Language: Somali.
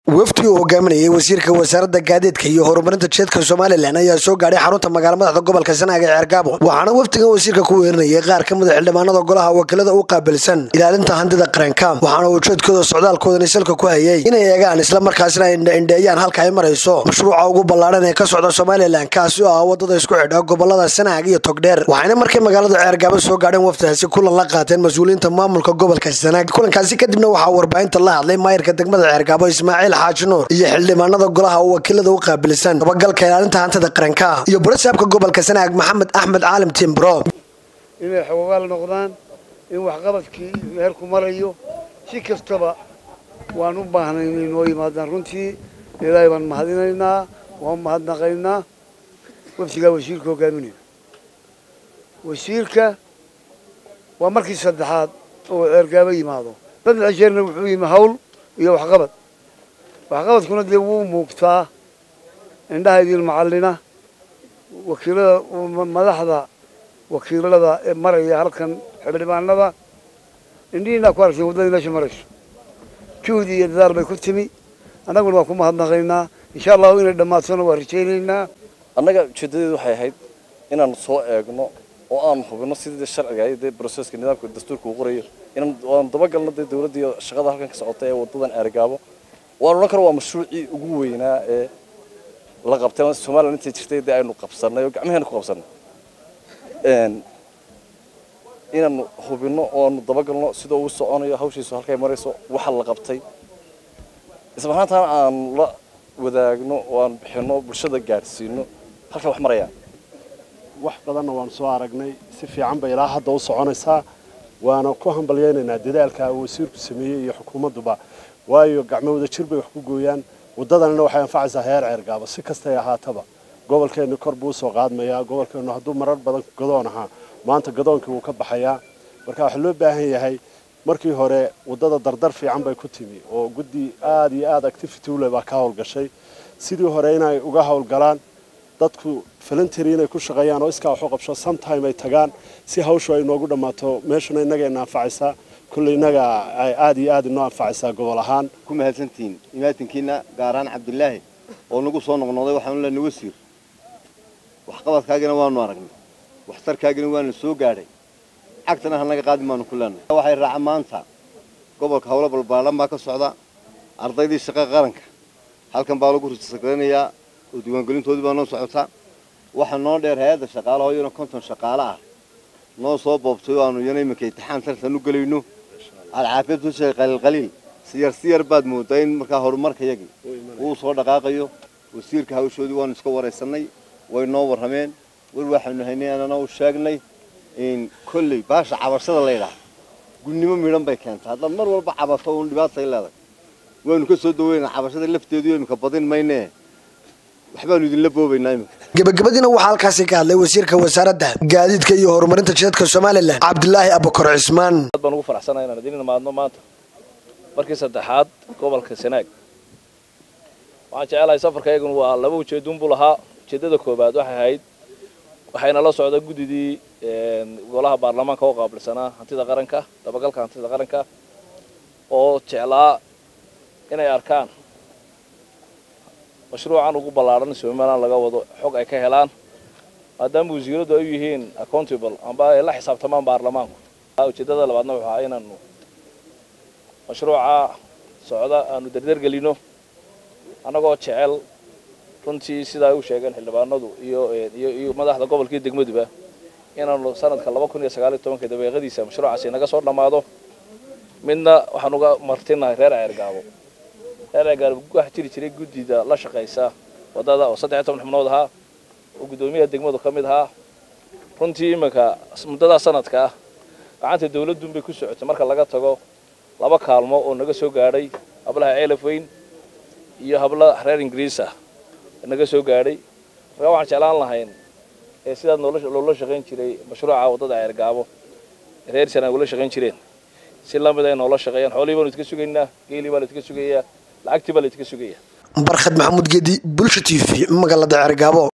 wafdi uu hogaaminayay wasiirka wasaaradda gaadiidka iyo horumarinta jeedka somalilan ayaa soo gaadhay xarunta magaala madaxda gobolka sanaaga ee ceergaabo waxaana wafdigan wasiirka ku weerinayay qaar ka mida xildhibaanada golaha wakiilada u qaabilsan ilaalinta handida qaranka waxaana ujeedkooda socdaalkoodani salka ku hayay inay eegaan islamarkaasina ay indheeyaan halka ay marayso mashruuca ugu ballaadhan ee ka socda somalilan kaasi oo ah wadada isku xidha gobolada sanaag iyo togdheer waxayna markay magaalada ceergaabo soo gaadheen wafdigaasi kulan la qaateen mas-uuliyiinta maamulka gobolka sanaag kulankaasi kadibna waxaa warbaahinta la hadlay maayirka degmada ceergaabo ismaaciil xaaji nuur iyo xildhibaanada golaha oo wakiilada u qaabilsan dabagalka ilaalinta hantida qaranka iyo barasaabka gobolka sanaag maxamed axmed caalim timbro inay xoogaal noqdaan in waxqabadkii meelku marayo si kastaba waan u baahnay inay noo yimaadaan runtii ilaahay baan mahadinaynaa waan mahadnaqaynaa wafdigaa wasiirka hogaaminaya wasiirka waa markii saddexaad oo ceergaabo yimaado saddex jeerna wuxuu yimi hawl iyo waxqabad waxqabadkuna dee wuu muugtaa indhaha idin macallina wakiilada madaxda wakiilada ee maraya halkan xildhibaanada indhihiinaa ku aragteen waddadii meesha marayso juhdi iyo dadaal bay ku timi annaguna waa ku mahadnaqaynaa insha allahu inay dhammaatona waa rajaynaynaa annaga ujeedadeedu waxay ahayd inaan soo eegno oo aan hubino sidii sharciga iyo dee broseska nidaamka dastuurka uu qorayo inaan aan dabagalno dee dawladda iyo shaqada halkan ka socota ee waddadan ceergaabo waan odhan karo waa mashruucii ugu weynaa ee la qabtay somalilan intay jirtay dee aynu qabsanay oo gacmaheena ku qabsanay inaanu hubino oo aanu dabagalno sida uu soconayo hawshiisu halkay marayso waxa la qabtay isla ahaantaana aan la wadaagno oo aan bixino bulshada gaadhsiino halkay wax marayaan wax badanna waanu soo aragnay si fiican bay ilaa hadda u soconaysaa waana ku hambalyaynaynaa dadaalka uu wasiirku sameeyey iyo xukuumadduba waayo gacmo wada jir bay wax ku gooyaan waddadanina waxay anfacaysaa heer ceergaabo si kastay ahaataba gobolkeennu kor buu usoo qaadmayaa gobolkeennu hadduu marar badan gadoon ahaa maanta gadoonkii wuu ka baxayaa marka waxaa loo baahan yahay markii hore waddada dardar fiican bay ku timi oo guddi aada iyo aada activity ule baa ka howlgashay sidii hore inay uga howlgalaan dadku falantary inay ku shaqeeyaan oo iskaa wax u qabsho sometime ay tagaan si hawshu ay noogu dhammaato meeshuna innagayna anfacaysaa kulley innaga ay aada iyo aada inoo anfacaysaa gobol ahaan ku mahadsantihiin imaatinkiina gaaraan cabdilaahi oo nagu soo noqnoqday waxaanu leenahay wasiir waxqabadkaagina waanu aragnay waxtarkaagina waanu soo gaadhay cagtana hanaga qaadin baanu ku leenahay waxay raaca maanta gobolka howlo balbaalan baa ka socda ardaydii shaqa qaranka halkan baa lagu risaqranayaa oo diiwaangelintoodii baa noo socota waxaa noo dheer hay-adda shaqaalaha iyana konton shaqaale ah noo soo boobtay oo aanu iyana iminka intixaan tartan u gelayno alcaafiyad tushay qaliilqaliil siyar siyar baad moodaa in markaa horumarkayagii uu soo dhaqaaqayo wasiirka hawshoodii waanu iska waraysanay way noo warrameen war waxaanu haynay anana u sheegnay in kolley baasha cabashada laydhaah gudnimo midhan bay keentaa haddaad mar walba cabato uun dhibaatay leedahay waanu ka soo daweynaa cabashada lafteedu iminka badin maynee waxbaanu idinla boobaynaa iminka gebagabadiina waxaa halkaasi ka hadlay wasiirka wasaaradda gaadiidka iyo horumarinta jidadka somalilan cabdilaahi abukar cismaan aad baan ugu faraxsanahay inaan idin imaadno maanta markii saddexaad gobolka sanaag waxaan jecelahay safarka iyaguna waa laba ujeeduunbuu lahaa ujeeddada koowaad waxay ahayd waxayna la socda guddidii golaha baarlamaanka oo qaabilsanaa hantida qaranka dabagalka hantida qaranka oo jeclaa inay arkaan mashruucan ugu ballaadhan somalilan laga wado xog ay ka helaan maadaama wasiiradu ay u yihiin accountable amba ay la xisaabtamaan baarlamaanku ujeeddada labaadna wuxuu ahaa inaanu mashruuca socda aanu derdergelino annagoo jecel runtii sidaa u sheegeen xildhibaanadu iyo iyo madaxda gobolkii degmaduba inaanu sanadka laba kun iyo sagaal iyo tobanka dabeeqadiisa mashruucaasi naga soo dhammaado midna waxaan uga martinahay reer ceergaabo reer ceergaabo wax jiri jiray guddida la shaqaysa waddada oo saddex iyo toban xubnood ahaa oo guddoomiyaha degmadu ka mid ahaa runtii iminka muddadaa sanadka ah gacanta dawladduunbay ku socotay marka laga tago laba kaalmo oo naga soo gaadhay hablaha ceelaf weyn iyo habla reer ingiriis ah naga soo gaadhay markaa waxaan jeclaan lahayn ee sidaad loola shaqayn jiray mashruuca waddada ceergaabo reer sanaa ula shaqayn jireen si lamid ay noola shaqeeyaan xoolihii baanu idka sugaynaa geelii baa la idka sugayaa lacagtii baa la idka sugayaa barkhad maxamuud geedi bulsha t v magaalada ceergaabo